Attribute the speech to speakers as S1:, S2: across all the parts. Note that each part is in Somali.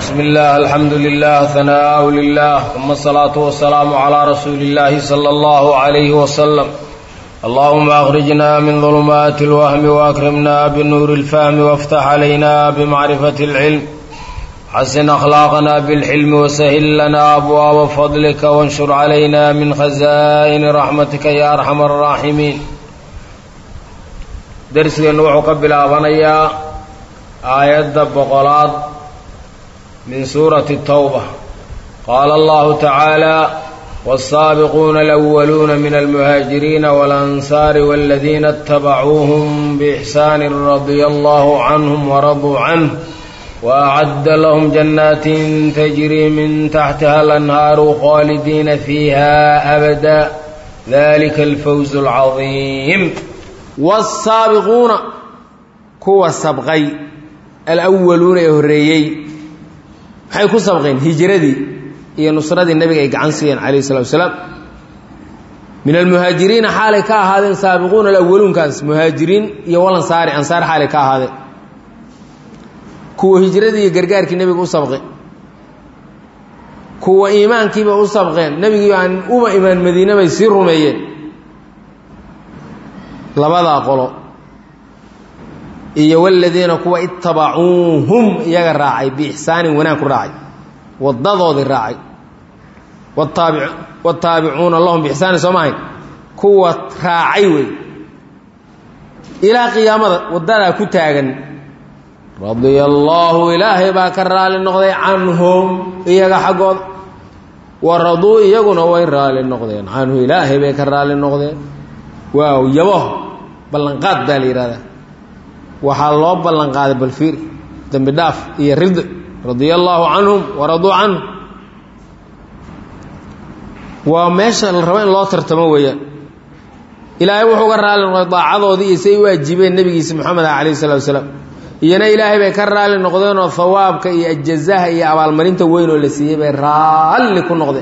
S1: بسم الله الحمد لله ثناء لله ثم الصلاة والسلام على رسول الله صلى الله عليه وسلم اللهم أخرجنا من ظلمات الوهم وأكرمنا بنور الفهم وافتح علينا بمعرفة العلم حسن أخلاقنا بالحلم وسهل لنا أبواب فضلك وانشر علينا من خزائن رحمتك يا أرحم الراحمين درسنا وحو قبل أبنيا آيات بقولات من سورة التوبة قال الله تعالى والسابقون الأولون من المهاجرين والأنصار والذين اتبعوهم بإحسان رضي الله عنهم ورضوا عنه وأعد لهم جنات تجري من تحتها الأنهار خالدين فيها أبدا ذلك الفوز العظيم
S2: والسابقون كوا سبقي الأولون يهريي waxay ku sabqeen hijradii iyo nusradii nabiga ay gacan siiyeen calayhi salatu wasalaam min almuhaajiriina xaalay ka ahaadeen saabiquuna alawaluunkaas muhaajiriin iyo walansaari ansaar xaalay ka ahaadeen kuwa hijradii iyo gargaarkii nebiga u sabqeen kuwa iimaankiiba u sabqeen nebigii aan uma imaan madiine bay sii rumeeyeen labadaa qolo iyo waladiina kuwa itabacuuhum iyaga raacay biixsaanin wanaag ku raacay wadadoodii raacay wataabicuuna lahum biixsaanin soo maahayn kuwa raacay wey ilaa qiyaamada wadadaa ku taagan radia allaahu ilaahay baa ka raali noqday canhum iyaga xaggooda wa raduu iyaguna way raali noqdeen canhu ilaahay bay ka raali noqdeen waaw yabaho ballanqaad baa la yidhahdaa waxaa loo ballan qaaday balfiir dembi dhaaf iyo rid radia allaahu canhum waraduu canhu waa meesha la rabo in loo tartamo weeyaan ilaahay wuxuu ka raali noqday daacadoodii iyo say u ajiibeen nebigiisa moxamed ah calayhi salatu wasalaam iyana ilaahay bay ka raali noqdeenoo hawaabka iyo ajazaha iyo abaalmarinta weyn oo la siiyey bay raalli ku noqdeen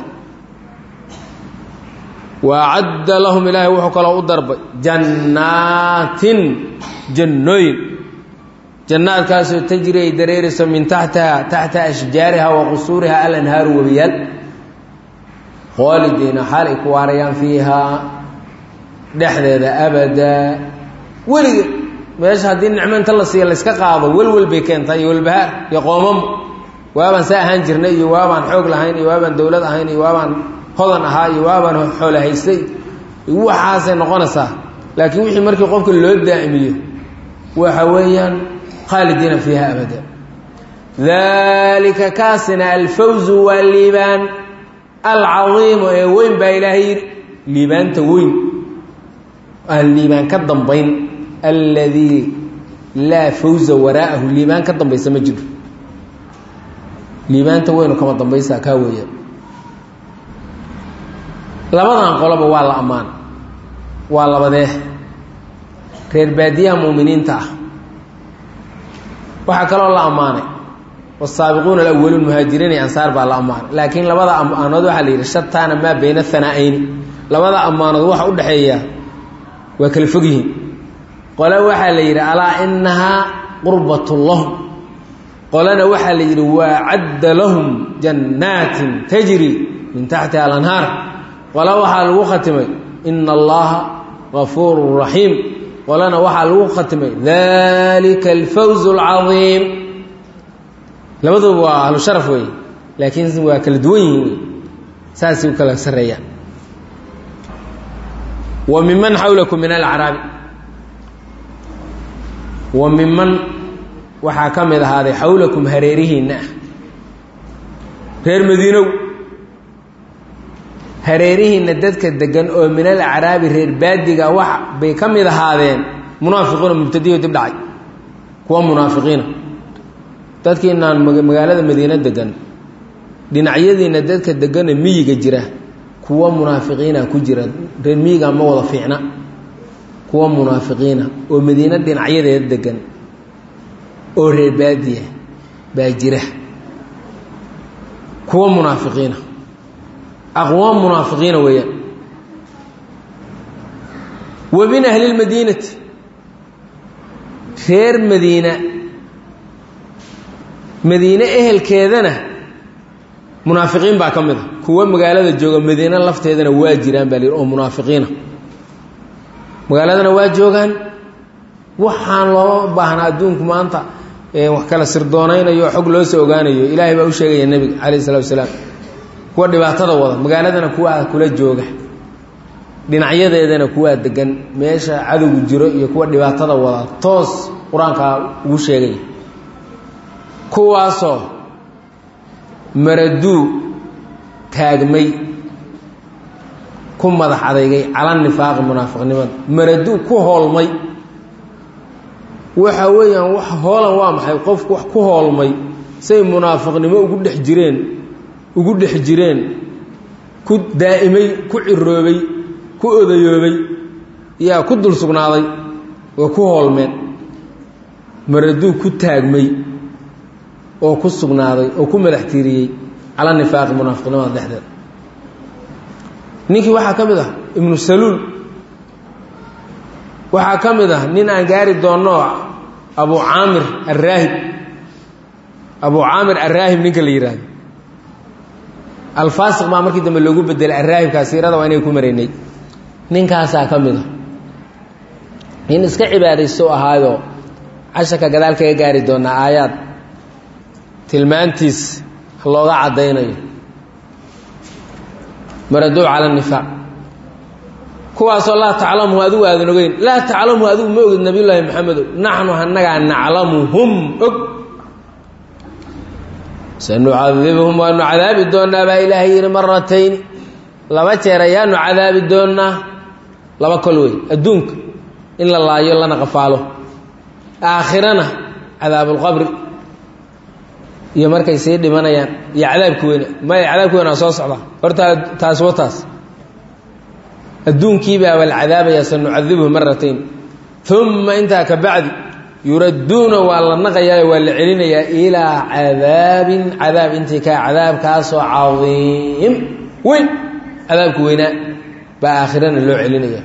S2: waacadda lahum ilaahay wuxuu kaloo u darbay jannaatin jannooyin jannaadkaasoo tajri ay dareerayso min taxtiha taxta ashjaariha wa qusuuriha alanhaaru webiyaal khaalidiina xaal ay ku waarayaan fiihaa dhexdeeda abadaa weliga meesha haddii nicmo inta la siiya layska qaado welwel bay keentaa iyo walbahaar iyo qoomamo waabaan saa ahaan jirnay iyo waabaan xoog lahayn iyo waabaan dowlad ahayn iyo waabaan hodan ahaa iyo waabaan xoolo haystay waxaasay noqonaysaa laakiin wixii markii qofka loo daa'imiyo waxa weeyaan khaalidiina fiiha abada daalika kaasina alfawzu waa liibaan alcadiimu ee weyn baa ilaahay yidhi liibaanta weyn aan liibaan ka dambayn alladii laa fawza waraa'ahu liibaan ka dambaysa ma jiro liibaanta weynu kama dambaysaa kaa weeyaan labadan qoloba waa la ammaan waa labadee reer baadiyaha muuminiinta ah waxaa kaloo la ammaanay wasaabiquuna alawaluun muhaajiriin iyo ansaar baa la ammaanay laakiin labada ammaanood waxaa la yidhi shataana maa bayna hanaa-ayni labada ammaanood waxa u dhexeeya waa kala fog yihiin qole waxaa la yidhi alaa inahaa qurbatun lahum qolena waxaa la yidhi waa cadda lahum jannaatin tajri min taxtiha alanhaar qole waxaa lagu khatimay ina allaha gafuuru raxiim qolena waxaa lagu khatimay dalika alfawz alcadiim labaduba waa ahlu sharaf wey laakiin waa kala duwan yihiin wey saasay u kala sarreeyaan wa miman xawlakum min alacraabi wa miman waxaa ka mid ahaaday xawlakum hareerihiinna ah reer madiinow hareerihiinna dadka degan oo min alacraabi reer baadiga wax bay ka mid ahaadeen munaafiqiina mubtadiyo dib dhacay kuwa munaafiqiina dadkiinaan magaalada madiine degan dhinacyadiinna dadka degana miyiga jira kuwa munaafiqiina ku jira reer miyiga ma wada fiicna kuwa munaafiqiina oo madiine dhinacyadeeda degan oo reer baadiya baa jira kuwa munaafiqiina aqwaam munaafiqiina weeyaan wa min ahli lmadiinati reer madiina madiine ehelkeedana munaafiqiin baa ka mid a kuwo magaalada jooga madiine lafteedana waa jiraan baa la yidhi oo munaafiqiina magaaladana waa joogaan waxaan looma baahna adduunku maanta wax kala sirdoonaynayo xog loo soo ogaanayo ilaahay baa u sheegaya nebiga calayh isalaatu wasalaam kuwa dhibaatada wada magaaladana kuwaa kula jooga dhinacyadeedana kuwaa degan meesha cadowgu jiro iyo kuwa dhibaatada wada toos qur-aankaa ugu sheegaya kuwaasoo maraduu taagmay ku madax adeygay cala nifaaqi munaafiqnimada maraduu ku hoolmay waxa weeyaan wax hoolan waa maxay qofku wax ku hoolmay say munaafiqnimo ugu dhex jireen ugu dhex jireen ku daa'imay ku ciroobay ku odayoobay yaa ku dul sugnaaday oo ku hoolmeen maraduu ku taagmay oo ku sugnaaday oo ku madax tiiriyey cala nifaaqi munaafiqnimada dhexdeeda ninkii waxaa ka mid ah ibnu saluul waxaa ka mid ah nin aan gaari doonno abu caamir araahib abu caamir araahib ninka la yidhaahdo alfaasiq baa markii dambe loogu bedelay araahibkaa siirada waa inay ku maraynay ninkaasaa ka mid a nin iska cibaadaysto ahaayoo casharka gadaal kaga gaari doonaa aayaad tilmaantiis looga caddaynayo maraduu cala nifaaq kuwaasoo laa taclamuhu adigu aadan ogeyn laa taclamuhu adigu ma ogid nabiyullaahi maxamedow naxnu annagaa naclamuhum og sanucadibuhum waanu cadaabi doonnaa baa ilaahay yidhi maratayni laba jeer ayaanu cadaabi doonnaa laba kol wey adduunka in la laayo lana qafaalo aakhirana cadaabulqabri iyo markay sii dhimanayaan iyo cadaabki weyne maya cadaabki weyne waa soo socdaa horta taas wa taas adduunkiibaa waa la cadaabayaa sanucadibuhu maratayn uma intaa ka bacdi yuradduuna waa la naqayaayo waa la celinayaa ilaa cadaabin cadaab intii kaa cadaabkaasoo cadiim weyn cadaabka weynaa baa aakhirana loo celinaya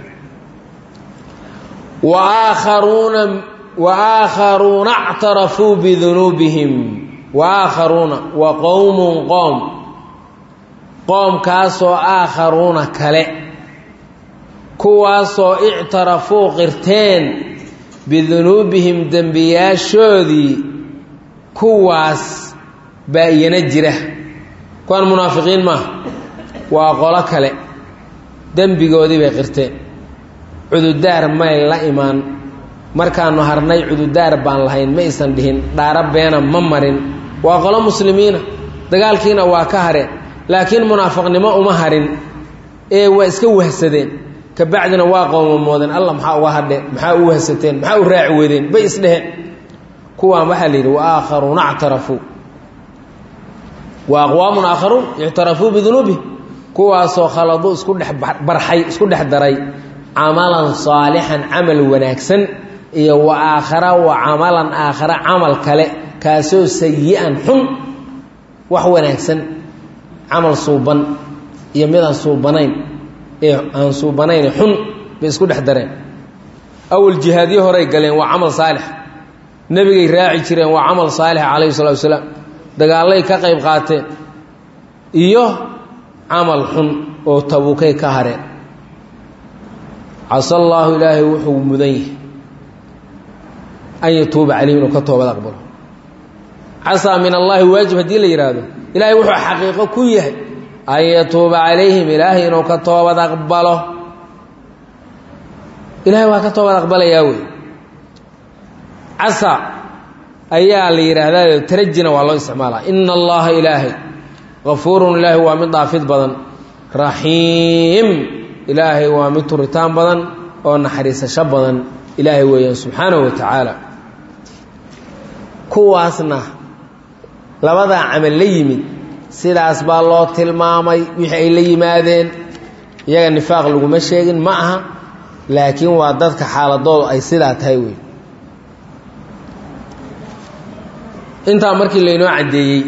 S2: waakharuuna waakharuuna اctarafuu bidunuubihim waakharuuna wa qowmun qoom qoomkaasoo aakharuuna kale kuwaasoo ictarafuu qirteen bidunuubihim dembiyaashoodii kuwaas baa iyana jira kuwaan munaafiqiin maaha waa qolo kale dembigoodii bay qirteen cududaar may la imaan markaanu harnay cududaar baan lahayn ma aysan dhihin dhaaro beena ma marin waa qolo muslimiina dagaalkiina waa ka hareen laakiin munaafiqnimo uma harin ee waa iska wahsadeen kabacdina waa qowmamoodeen alla maxaa uga hadheen maxaa u wahsateen maxaa u raaci weydeen bay isdheheen kuwaan waxaa la yidhi waakharuuna actarafuu wa aqwaamun aakharuun ictarafuu bidunuubihim kuwaasoo khaladuu isku dhex barxay isku dhex daray camalan saalixan camal wanaagsan iyo wa aakhara wa camalan aakhara camal kale kaasoo sayi-an xun wax wanaagsan camal suuban iyo midaan suubanayn ee aan suubanayn xun bay isku dhex dareen awal jihaadyo horay galeen waa camal saalix nebigay raaci jireen waa camal saalix calayhi salatu wasalaam dagaallay ka qayb qaateen iyo camal xun oo tabuukay ka hareen casa allaahu ilaahay wuxuu mudan yahay an yatuuba calayhim inuu ka toobad aqbalo casaa min allaahi waajib haddii la yidhaahdo ilaahay wuxuu xaqiiqo ku yahay an yatuuba calayhim ilaahay inuu ka toobad aqbalo ilaahay waa ka toobad aqbalayaa wey casa ayaa la yidhaahdaa tarajina waa loo isticmaalaa ina allaha ilaahay gafuurun ilaahay waa mid dhaafid badan raxiim ilaahay waa mid turitaan badan oo naxariisasho badan ilaahay weeyaan subxaanahu wa tacaala kuwaasna labadaa camal la yimid sidaas baa loo tilmaamay wixii ay la yimaadeen iyaga nifaaq laguma sheegin ma aha laakiin waa dadka xaaladoodu ay sidaa tahay wey intaa markii laynoo caddeeyey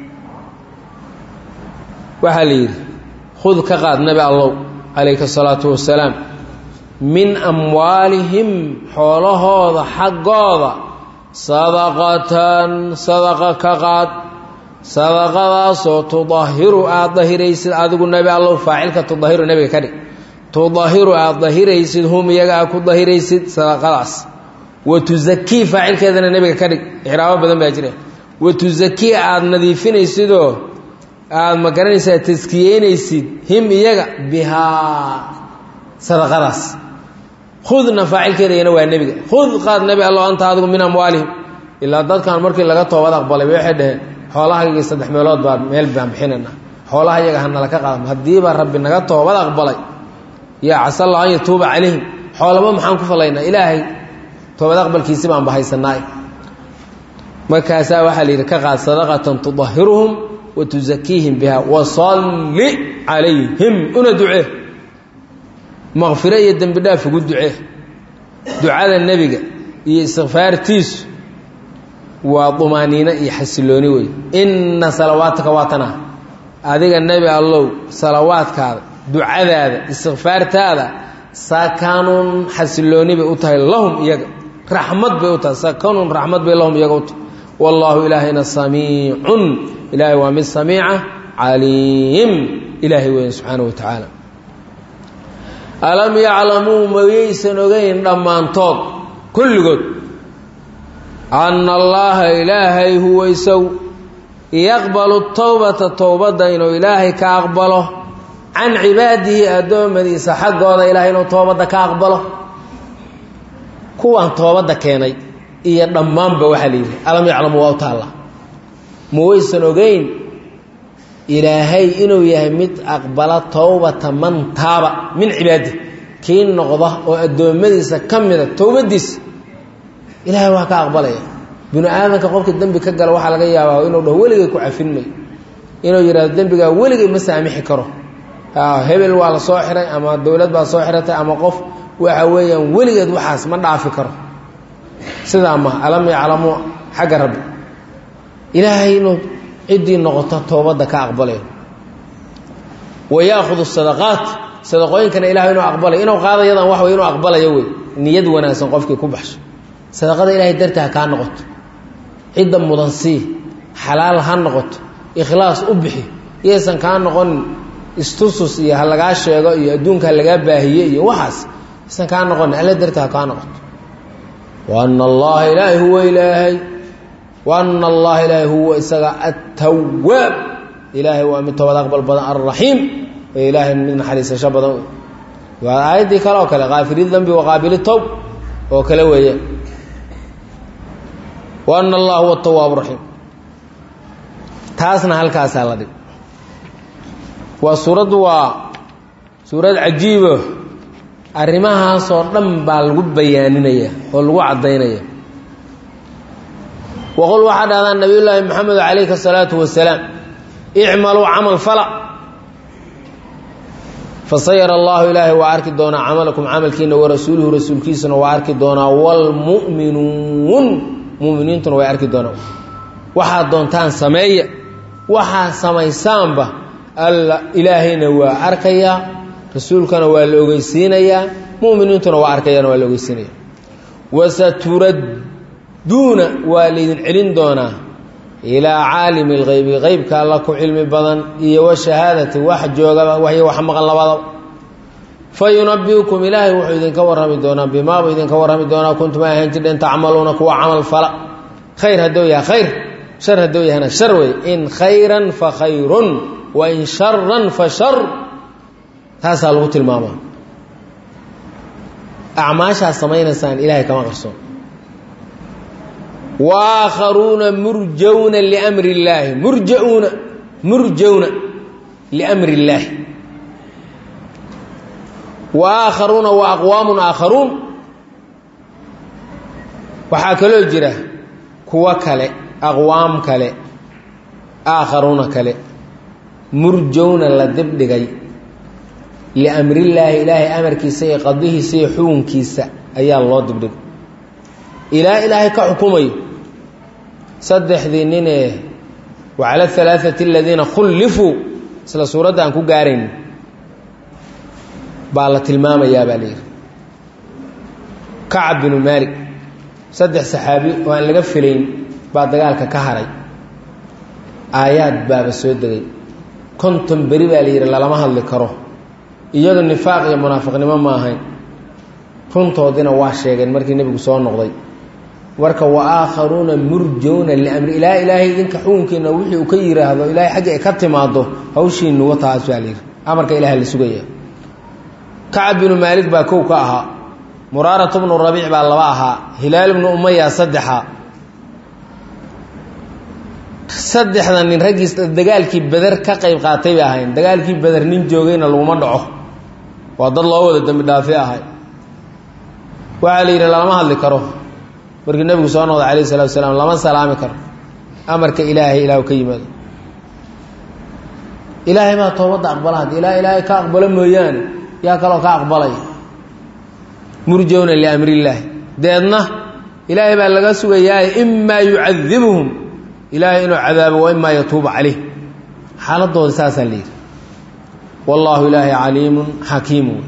S2: waxaa la yidhi khud ka qaad nabi allow calayka asalaatu wasalaam min amwaalihim xoolahooda xaggooda sadaqatan sadaqa ka qaad sadaqadaasoo tudahiru aada dahiraysid adigu nebi allow faacilka tudahiru nebiga ka dhig tudahiru aada dahiraysid hum iyaga aad ku dahiraysid sadaqadaas wa tusakii faacilkeedana nebiga ka dhig ixraabo badan baa jira wa tusakii aada nadiifinaysidoo aada ma garanaysaa taskiyeynaysid him iyaga bihaa sadaqadaas khudna faacilkeeda iyana waa nebiga khud qaad nebi allo anta adigu min amwaalihim ilaa dadkan markii laga toobad aqbalay waxay dhaheen xoolahaygii saddex meelood baa meel baan bixinayna xoolaha iyaga hanala ka qaadam haddiiba rabbi naga toobad aqbalay yaa casalla an yatuuba calayhim xoolaba maxaan ku falaynaa ilaahay toobad aqbalkiisi baan bahaysanaa markaasaa waxaa la yidhi ka qaad sadaqatan tudahiruhum wa tusakiihim biha wasalli calayhim una ducee maqfiro iyo dembi dhaaf ugu ducee ducada nebiga iyo istikfaartiisu waa dumaaniino iyo xasilooni wey inna salawaataka waatana adiga nebi allow salawaadkaada ducadaada istikfaartaada sakanun xasilooni bay u tahay lahum iyaga raxmad bay u tahay sakanun raxmad bay lahum iyaga u tahay wallaahu ilaahayna samiicun ilaahay waa mid samiica caliim ilaahay weyn subxaana wa tacaala alam yaclamuu mayaysan ogeyn dhammaantood kulligood anna allaaha ilaahay huwa isagu yaqbalu towbata towbadda inuu ilaahay ka aqbalo can cibaadihi addoommadiisa xaggooda ilaahay inuu toobadda ka aqbalo kuwaan toobadda keenay iyo dhammaanba waxaa la yidhi alam yaclamu waa u taalla ma waysan ogeyn ilaahay inuu yahay mid aqbala towbata man taaba min cibaadi kii noqda oo addoommadiisa ka mida towbadiisa ilaahay waa ka aqbalaya binu aadamka qofka dembi ka gala waxaa laga yaabaa inuu dhaho weligay ku cafin mayo inuu yidhahdo dembigaa weligay ma saamixi karo hebel waa la soo xiray ama dowlad baa soo xiratay ama qof waxa weeyaan weligeed waxaas ma dhaafi karo sidaa maha alam yaclamuu xagga rabbi ilaahay inuu ciddii noqoto toobadda ka aqbalayo wa yaahudu sadaqaat sadaqooyinkana ilahay inuu aqbalayo inuu qaadayadan wax wey inuu aqbalayo wey niyad wanaagsan qofkii ku baxsho sadaqada ilaahay darti ha kaa noqoto cidda mudan sii xalaal ha noqoto ikhlaas u bixi iyaysan kaa noqonin istusus iyo ha lagaa sheego iyo adduunka ha lagaa baahiye iyo waxaas isan kaa noqonin alla darti ha kaa noqoto wa ana allaha ilaahay huwa ilaahay wa ana allaha ilaahay huwa isaga attawaab ilaahay waa mid toobad aqbal badan alraxiim oo ilaahay mid naxariisasho badan waa aayaddii kale oo kale kaafiri dambi waqaabili towb oo kale weeyaan wa ana allah huwa tawaab raxiim taasna halkaasaa la dhig waa suuraddu waa suurad cajiibo arrimahaasoo dhan baa lagu bayaaninaya oo lagu caddaynaya waqul waxaa dhahdaa nabiyullaahi maxamed calayhi asalaatu wasalaam icmaluu camal fala fasayara allahu ilaahay waa arki doonaa camalakum camalkiina warasuuluhu rasuulkiisuna waa arki doonaa waalmu'minuun muminiintuna way arki doonaan waxaad doontaan sameeya waxaa samaysaanba alla ilaahayna waa arkayaa rasuulkana waa la ogeysiinayaa muminiintuna waa arkayaan waa la ogeysiinaya wasaturadduuna waa laydin celin doonaa ilaa caalimi اlgeybi qeybka alla ku cilmi badan iyo washahaadati wax joogaba waxyo wax maqan labadaba fayunabiukum ilaahay wuxuu idinka warrami doonaa bimaabuu idinka warrami doonaa kuntum ay ahaan jirdheen tacmaluuna kuwa camal fala khayr hadduu yahay khayr shar hadduu yahana shar wey in khayran fa khayrun wa in sharan fa shar taasaa lagu tilmaamaa acmaashaad samaynaysaan ilaahay kama qarsoon waakharuuna murjawna liamri illaahi murjauuna murjawna liamri illaahi wa aakharuuna wa aqwaamun aakharuun waxaa kaloo jira kuwo kale aqwaam kale aakharuuna kale murjawna la dibdhigay liamrillaahi ilaahay amarkiisa iyo qadihiisa iyo xukunkiisa ayaa loo dibdhigay ilaa ilaahay ka xukumayo saddexdii ninee wacala alaaati aladiina khullifuu isla suuradda aan ku gaarayn baa la tilmaamayaa baa layidhi kacab binu maalik saddex saxaabi oo aan laga filayn baa dagaalka ka haray aayaad baaba soo degay konton beri baa la yidhi lalama hadli karo iyaga nifaaq iyo munaafiqnimo ma ahayn runtoodina waa sheegeen markii nebigu soo noqday marka wa aakharuuna murjowna liamri ilaa ilaahay idinka xukunkiina wixii uu ka yidhaahdo ilaahay xagga ay ka timaado hawshiinu wataas baa la yidhi amarka ilaha la sugaya kacab binu maalik baa kow ka ahaa muraaratu bnu rabiic baa laba ahaa hilaal bnu umaya saddexa saddexda nin raggiis dagaalkii beder ka qayb qaatay bay ahayn dagaalkii beder nin joogayna laguma dhaco waa dad loo wada dembi dhaafi ahay waxaa la yidhi lalama hadli karo markii nebigu soo noqday calayh salatu wasalaam lama salaami karo amarka ilaahay ilah ka yimaado ilaahay baa toobadda aqbala haddi ilaa ilaahay ka aqbalo mooyaane yaa kaloo ka aqbalaya murjowna liamrillaahi deedna ilaahay baa laga sugayaa imaa yucadibuhum ilaahay inuu cadaabo wa imaa yatuuba calayh xaaladooda saasaa la yidhi wallaahu ilaahay caliimun xakiimu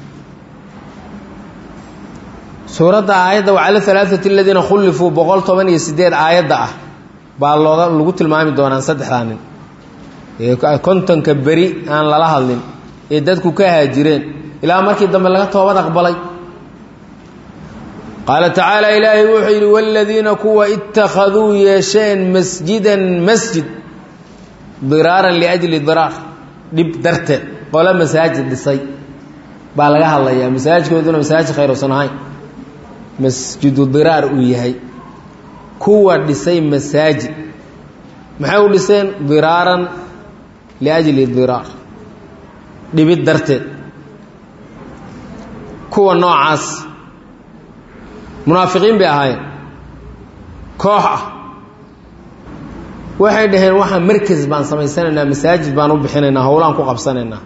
S2: suuradda aayadda wacala alaaati aladiina khullifuu boqol toban iyo sideed aayadda ah baa looga lagu tilmaami doonaan saddexdaa nin ee kontonka beri aan lala hadlin ee dadku ka haajireen ilaa markii dambe laga toobad aqbalay qaala tacaala ilaahay wuxuu yidhi waaladiina kuwa ittakhaduu yeesheen masjidan masjid diraaran liajli diraar dhib darteed qole masaajid dhisay baa laga hadlayaa masaajidkooduna masaajid khayrusan ahayn masjidu diraar uu yahay kuwa dhisay masaajid maxay u dhiseen diraaran liajli diraar dhibid darteed kuwa noocaas munaafiqiin bay ahaayeen koox ah waxay dhaheen waxaa markas baan samaysanaynaa masaajid baan u bixinaynaa howlaan ku qabsanaynaa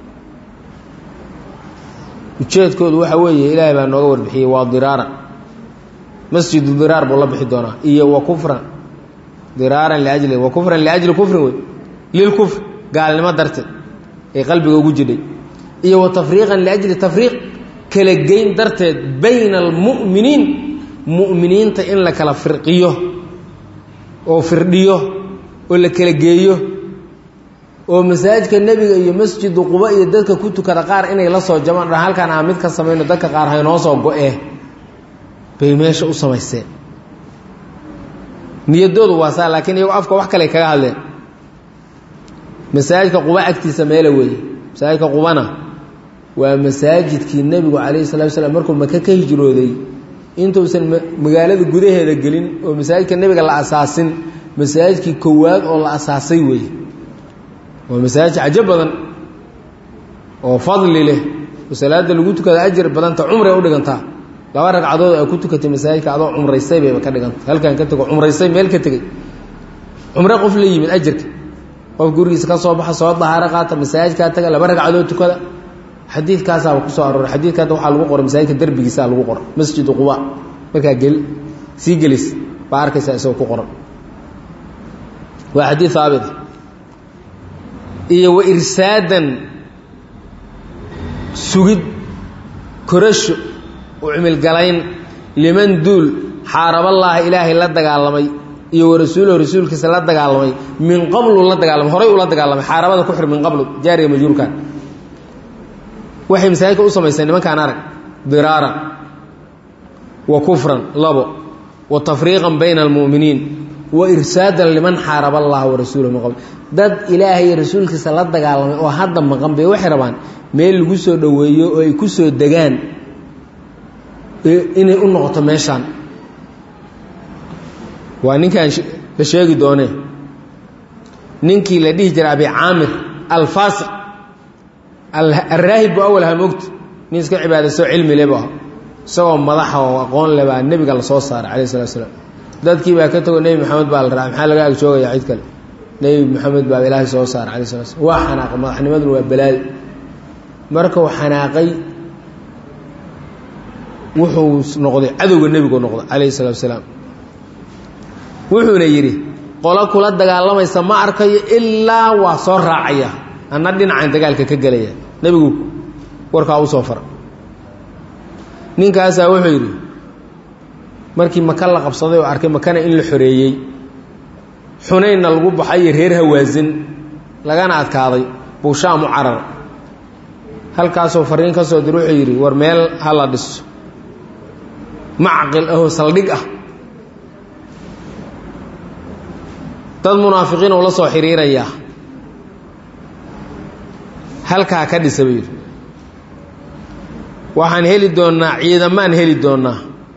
S2: ujeedkoodu waxa weeye ilaahay baa nooga warbixiyey waa diraaran masjidu diraar buu la bixi doonaa iyo wa kufran diraaran liajli wa kufran liajli kufrin wey lilkufr gaalnimo darteed ee qalbiga ugu jidhay iyo wa tafriiqan liajli tafriiq kala geyn darteed bayna almu'miniin mu'miniinta in la kala firqiyo oo firdhiyo oo la kala geeyo oo masaajidka nebiga iyo masjidu quba iyo dadka ku tukada qaar inay la soo jamaan dha halkaan aan mid ka samayno dadka qaar haynoo soo go-ee bay meesha u samaysteen niyadoodu waa saa laakiin iyagoo afka wax kale kaga hadleen masaajidka quba agtiisa meela weeye masaajidka qubana waa masaajidkii nebigu calayhi salatu wasalaam markuu maka ka hijrooday intuusan magaalada gudaheeda gelin oo masaajidka nebiga la asaasin masaajidkii kowaad oo la asaasay weeye waa masaajid cajo badan oo fadli leh oo salaada lagu tukada ajar badanta cumray u dhigantaa laba ragcadood ay ku tukatay masaajidka adoo cumraysay bayba ka dhiganta halkaan ka tego cumraysay meel ka tegey cumre qof la yimid ajarka qof gurigiisa ka soo baxa soo dahaaro qaata masaajidkaa taga laba ragcadood tukada xadiidkaasaaba kusoo arooray xadiidka hadda waxaa lagu qoray masaajidka derbigiisaa lagu qoray masjidu quba markaa gel sii gelis baa arkaysaa isagoo ku qoran waa xadiid haabit iyo wa irsaadan sugid korasho u cimilgalayn liman duul xaaraballaaha ilaahay la dagaalamay iyo wa rasuulahu rasuulkiisa la dagaalamay min qablu la dagaalamay horay ula dagaalamay xaarabada ku xir min qablu jaariga majruurkan waxay masaajidka u samayseen nimankaan arag diraaran wa kufran labo wa tafriiqan bayna almu'miniin wa irsaadan liman xaaraba allaha wa rasuulahu min qabl dad ilaahay iyo rasuulkiisa la dagaalamay oo hadda maqan bay waxay rabaan meel lagu soo dhoweeyo oo ay ku soo degaan inay u noqoto meeshaan waa ninkaan la sheegi doonee ninkii la dhihi jiray abi caamir alfaasiq alraahib bu awal ha mogta nin iska cibaadaysto cilmi leba ah isagoo madaxa oo aqoon le baa nebiga la soo saaray calayh salatu slaam dadkii baa ka tago nebi maxamed baa la raacay maxaa laga ag joogayaa cid kale nebi maxamed baa ilaahay soo saaray calayh salatu slam waa xanaaqay madaxnimaduna waa balaadi markuu xanaaqay wuxuu noqday cadowga nebigu noqday calayhi salatu salaam wuxuuna yidhi qolo kula dagaalamaysa ma arkayo ilaa waa soo raacaya anna dhinacan dagaalka ka gelaya nebigu warkaa u soo fara ninkaasaa wuxuu yidhi markii maka la qabsaday oo arkay makana in la xoreeyey xunaynna lagu baxay iyo reer hawaasin lagana adkaaday buu shaam u carar halkaasoo fariin ka soo dir wuxuu yidhi war meel ha la dhiso macqil ahoo saldhig ah dad munaafiqiin uu la soo xiriirayaa halkaa ka dhisa buu yidhi waxaan heli doonnaa ciidamaan heli doonnaa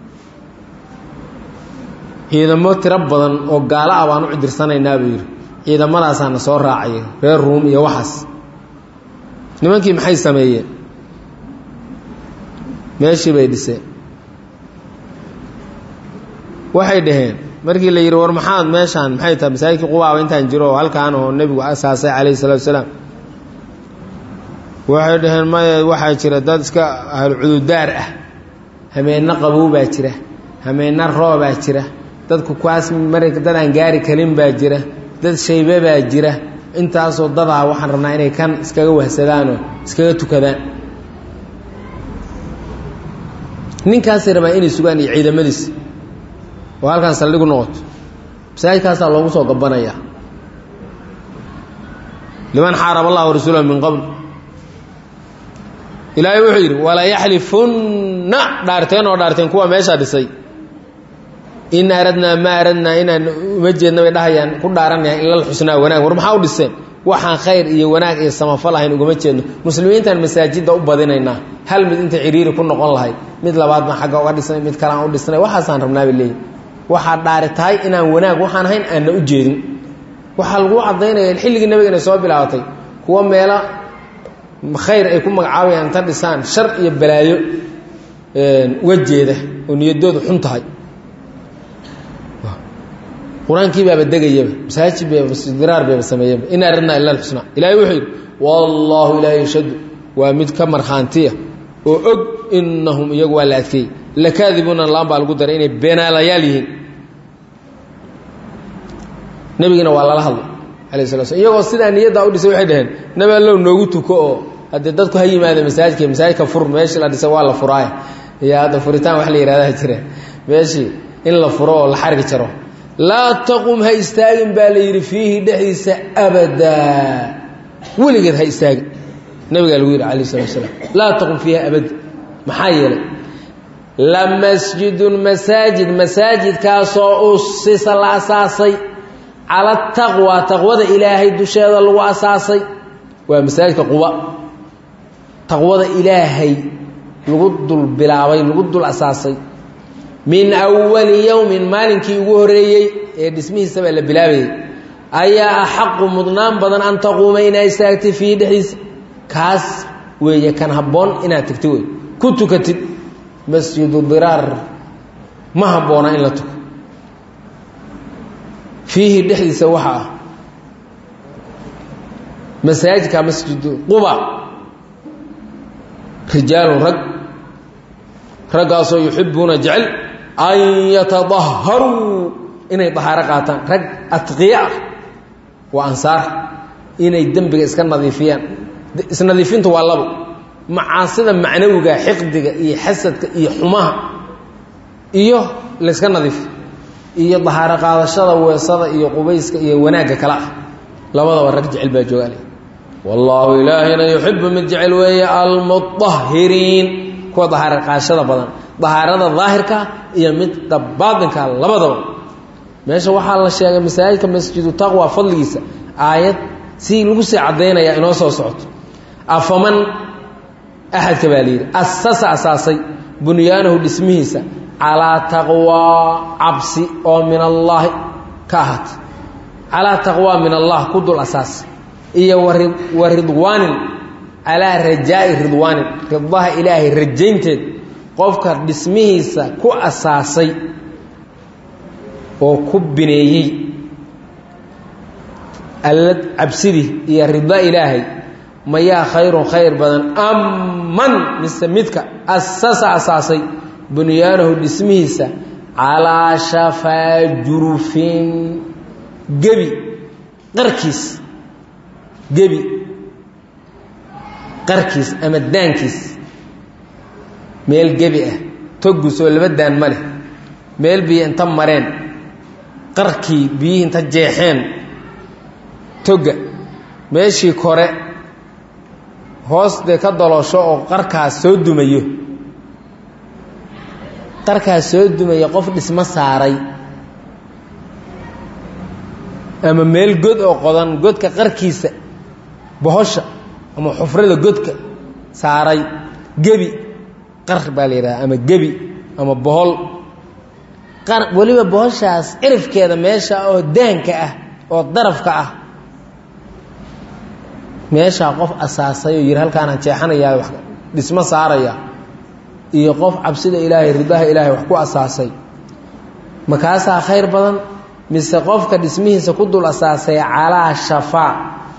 S2: ciidamo tiro badan oo gaalo ah baan u cidirsanaynaa buu yidhi ciidamadaasaa na soo raacaya reer ruum iyo waxaas nimankii maxay sameeyeen meeshii bay dhiseen waxay dhaheen markii la yidhi war maxaad meeshaan maxay tahay masaajidkii qubaaba intaan jiro oo halkaan oo nebigu asaasay calayhi salatu wasalaam waxay dhaheen maya waxaa jira dad iska ahlucududaar ah hameenno qabow baa jira hameenno roobaa jira dadku kuwaas mari dad aan gaari karin baa jira dad shaybe baa jira intaasoo dadaa waxaan rabnaa inay kan iskaga wahsadaanoo iskaga tukadaan ninkaasay rabaa inay sugaan iyo ciidamadiisa oo halkaan saldhigu noqoto masaajidkaasaa loogu soo gabanayaa liman xaarab allah rasuulahu min qabl ilaahay wuxuu yidhi walayaxlifunna dhaarteen oo dhaarteen kuwa meeshaa dhisay in aradnaa ma aradnaa inaan uma jeedna bay dhahayaan ku dhaaranayaan ilal xusnaa wanaag war maxaa u dhiseen waxaan khayr iyo wanaag iyo samafal ahayn ugama jeedno muslimiintaan masaajidda u badinaynaa hal mid inta ciriiri ku noqon lahayd mid labaad baan xagga uga dhisnay mid kaleaan u dhisnay waxaasaan rabnaabay leeyihi waxaa dhaari tahay inaan wanaag waxaan ahayn aanna u jeedin waxaa lagu caddaynaya xilligii nabigana soo bilaabatay kuwa meelo khayr ay ku magacaabayaan inta dhisaan shar iyo balaayo uga jeeda oo niyadoodu xun tahay qur-aankii baaba degayaba masaajid bdiraar bayba sameeyaba in aradnaa ila alxusnaa ilaahay wuxuu yidhi wallaahu ilaahay yashhadu waa mid ka markhaantiya oo og inahum iyagu waa la adkeeyey lakaadibuuna laan baa lagu daray inay beenaalayaal yihiin nebigina waa lala hadlay alayh sala slam iyagoo sidaa niyaddaa u dhisay waxay dhaheen nabi allow noogu tuko oo haddee dadku ha yimaada masaajidka masaajidka fur meeshii la dhisay waa la furaaya iyo hadda furitaan wax la yihahdaa jira meeshii in la furo oo la xargi jaro laa taqum ha istaagin baa la yidhi fiihi dhexdiisa abadaa weligeed ha istaagin nabigaa lagu yidhi alayh salatu salaam laa taqum fiiha abada maxaa yeelay la masjidun masaajid masaajidkaasoo usisa la asaasay cala taqwa taqwada ilaahay dusheeda lagu asaasay waa masaajidka quba taqwada ilaahay lagu dul bilaabay lagu dul asaasay min awali yowmin maalinkii ugu horreeyey ee dhismihiisabaa la bilaabayay ayaa axaqu mudnaan badan an taquuma inaad istaagtid fiihi dhexdiisa kaas weeye kan habboon inaad tegti wey ku tukatid masjidu diraar ma habboona in la tuko fiihi dhexdiisa waxa ah masaajidka masjidu quba rijaalun rag raggaasoo yuxibuuna jecel an yatadaharuu inay dahaaro qaataan rag atqiya ah waa ansaar inay dembiga iska nadiifiyaan isnadiifintu waa labo macaasida macnawiga xiqdiga iyo xasadka iyo xumaha iyo layska nadiif iyo dahaaro qaadashada weesada iyo qubayska iyo wanaagga kale ah labadaba rag jecel baa joogaale wallaahu ilaahina yuxibu mid jecel weeye almudahiriin kuwa dahaaro qaadashada badan dahaarada daahirka iyo midda baatinka labadaba meesha waxaa la sheegay masaajidka masjidu taqwa fadligiisa aayad si lagu sii caddaynaya inoo soo socoto afaman axadka baa layidhi asasa asaasay bunyaanahu dhismihiisa calaa taqwaa cabsi oo min allaahi ka ahaatay calaa taqwaa min allah ku dul asaasay iyo wa ridwaanin calaa rajaa'i ridwaanin ridaha ilaahay rajaynteed qofka dhismihiisa ku asaasay oo ku bineeyey alla cabsidii iyo rida ilaahay mayaa khayrun khayr badan amman mise midka asasa asaasay bunyaanahu dhismihiisa calaa shafaa jurufin gebi qarkiis gebi qarkiis ama daankiis meel gebi ah togus oo laba daan ma leh meel biyo inta mareen qarkii biyihii inta jeexeen toga meeshii kore hoos dee ka daloosho oo qarkaas soo dumayo qarkaas soo dumaya qof dhismo saaray ama meel god oo qodan godka qarkiisa bohosha ama xufrada godka saaray gebi qar baa la yidhaha ama gebi ama bohol qar weliba bohoshaas cirifkeeda meesha oo daanka ah oo darafka ah meeshaa qof asaasay oo yidhi halkaanaan jeexanayaa wax dhismo saaraya iyo qof cabsida ilaahay ridaha ilaahay wax ku asaasay makaasaa khayr badan mise qofka dhismihiisa ku dul asaasay calaa shafaa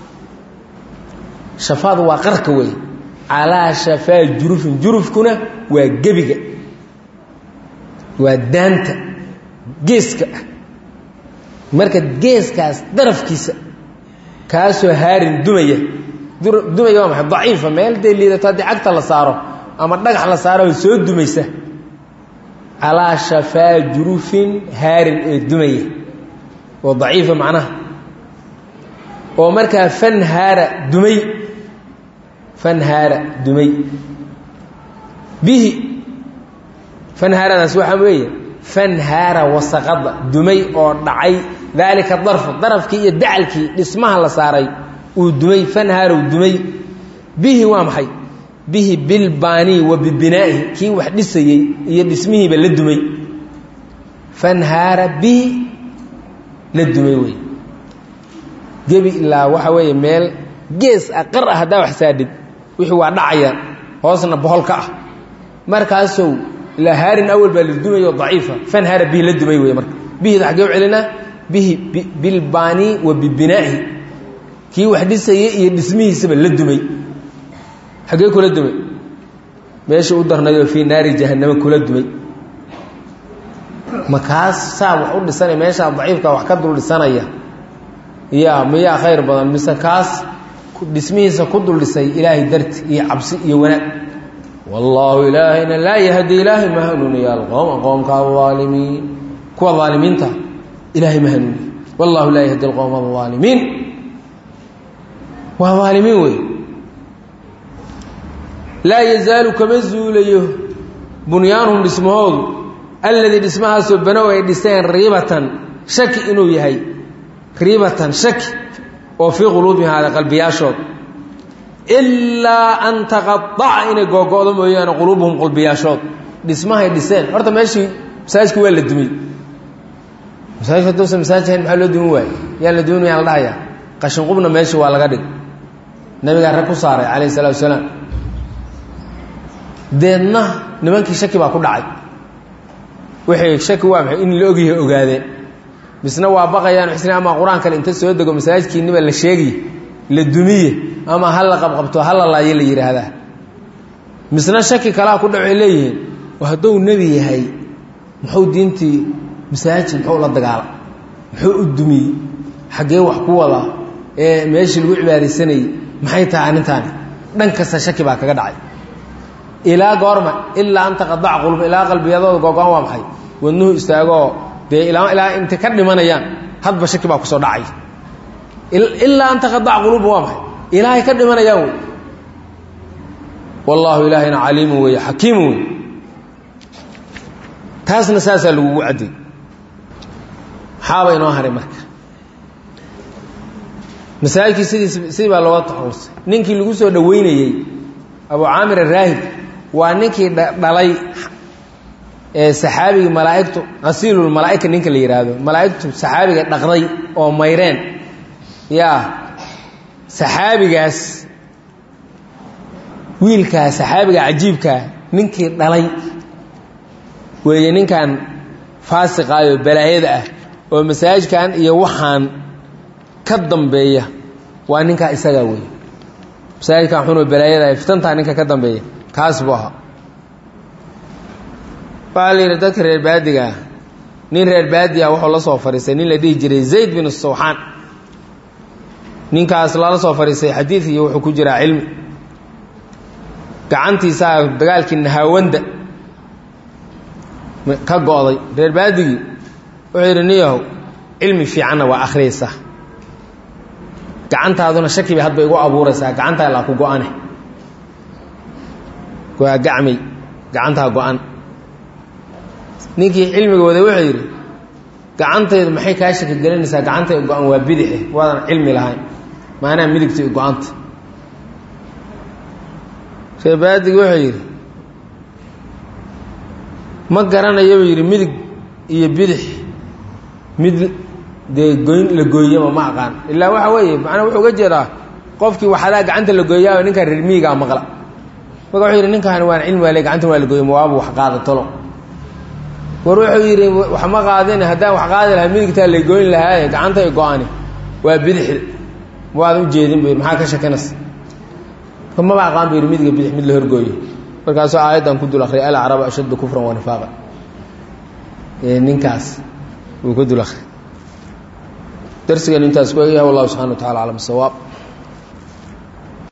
S2: shafaadu waa qarka wey calaa shafaa jurufin jurufkuna waa gebiga waa daanta geeska ah marka geeskaas darafkiisa kaasoo haarin dumaya dumaya waa maxay daciifa meel dee liidato haddii cagta la saaro ama dhagax la saaro soo dumaysa calaa shafaa jurufin haarin ee dumaya oo daciifa macnaha oo markaa fanhaara dumay fanhaara dumay bihi fanhaaradaas waxaa weeye fanhaara wasaqada dumay oo dhacay daalika darfu darafkii iyo dacalkii dhismaha la saaray uu dumay fanhaarow dumay bihi waa maxay bihi bilbaanii wa bibinaa'ihi kii wax dhisayey iyo dhismihiiba la dumay fanhaara bihi la dumay wey gebi ilaa waxa weeye meel gees ah qar ah haddaa wax saadhid wixii waa dhacayaan hoosna bohol ka ah markaasow ilaa haarin awal baa la dumayo daciifa fanhaara bihi la dumay wey marka bihida xaggee u celinaa bihi bilbaanii wa bibinaa'ihi kii wax dhisayey iyo dhismihiisaba la dumay xaggee kula dumay meesha u darnaydoo fii naari jahannama kula dumay makaas saa wax u dhisanaya meeshaa daciifka wax ka dul dhisanaya ya miyaa khayr badan mise kaas dhismihiisa ku dul dhisay ilaahay darti iyo cabsi iyo wanaag wallaahu ilaahayna laa yahdi ilaahay ma hanuuniya alqowma qowmka alaalimiin kuwa aalimiinta ilaahay ma hanuuniya wallahu laa yahdi alqowma alaalimiin waa aalimiin wey laa yazaalu kama zuulayo bunyaanuhum dhismahoodu alladii dhismahaasoo banow ay dhiseen riibatan shaki inuu yahay riibatan shaki oo fii quluubihim haada qalbiyaashood ilaa an taqadaca inay googo'do mooyaane quluubuhum qalbiyaashood dhismahay dhiseen horta meeshii masaajidka waa la dumay masaajidka haduusan masaajid ahayn maxaa loo dumin waaye yaan la dumin mayaan la dhahayaa qashinqubna meeshii waa laga dhig nabigaa rag ku saaray calayhi salatu wasalaam deedna nimankii shaki baa ku dhacay waxay shaki waa maxay in la ogyahay ogaadeen misna waa baqayaan xisni ama qur-aan kale inta soo dego masaajidkiiniba la sheegiye la dumiye ama ha la qabqabto ha la laayo la yidhaahdaa misna shaki kalaa ku dhacay leeyihiin hadduu nebi yahay muxuu diintii masaajid muxuu la dagaala muxuu u dumiyey xaggee wax ku wadaa ee meeshii lagu cibaadaysanayey maxay tahay arrintaani dhan kasta shaki baa kaga dhacay ilaa goorma ilaa an taqadaca qulub ilaa qalbiyadooda googo-an waa maxay wadnuhu istaagoo dee ilaa ilaa intay ka dhimanayaan hadba shaki baa kusoo dhacay ilaa an taqadaca quluubum waa maxay ilaahay ka dhimanayaan wey wallaahu ilaahayna caliimu weeye xakiimu wey taasna saasaa lagugu cadday maxaaba inoo haray marka masaajidkii sidiis sidii baa looga taxawusay ninkii lagu soo dhoweynayey abu caamir araahib waa ninkii dhalay ee saxaabigii malaaigtu asiilulmalaaika ninka la yidhaahdo malaaigtu saxaabiga dhaqday oo mayreen yaa saxaabigaas wiilkaa saxaabiga cajiibkaa ninkii dhalay weeye ninkan faasiqaayo balaayada ah oo masaajidkan iyo waxaan ka dambeeya waa ninkaa isagaa weeye masaajidkan xunoo balaayada ah fitantaa ninka ka dambeeya kaas buu ahaa waxaa la yidhi dadka reer baadiga ah nin reer baadi ah wuxuu la soo fadhiistay nin la dhihi jiray zayd bin sawxaan ninkaas lala soo fadhiistay xadiid iyo wuxuu ku jiraa cilmi gacantiisaa dagaalkii nahaawanda ka go'day reer baadigii wuxuu yidhi niyahow cilmi fiicanna waa akhriyaysaa gacantaaduna shaki bay hadba igu abuuraysaa gacantaa laa ku go-ane waa gacmay gacantaa go-an ninkii cilmiga waday wuxuu yidhi gacantaydu maxay kaa shaki gelinaysaa gacantay go-an waa bidixe waadan cilmi lahayn maanaa midigta i go-anta reebaadigi wuxuu yidhi ma garanayo buu yidhi midig iyo bidix mid dee goyn la gooyama ma aqaan ilaa waxa weeye macnaa wuxuu uga jeedaa qofkii waxadaa gacanta la gooyaa ninkaa reer miigaa maqla marka wuxuu yidhi ninkaani waan cilmi waale gacantan waa la gooya mawaabu wax qaada tolo war wuxuu yidhi wax ma qaadin haddaan wax qaadi lahaa midigtaa la goyn lahaaye gacantay go-ani waa bidixda waadan u jeedin bu yidhi maxaa ka shakinaysa maba aqaan bu yidhi midiga bidix mid la horgooyo markaasuu aayaddan ku dul akriyay alacrabu ashaddu kufran wa nifaaqa ninkaas wuu ku dul akhriyay darsigan intaas ku egyahay wallahu subxana wa tacala aclam sawaab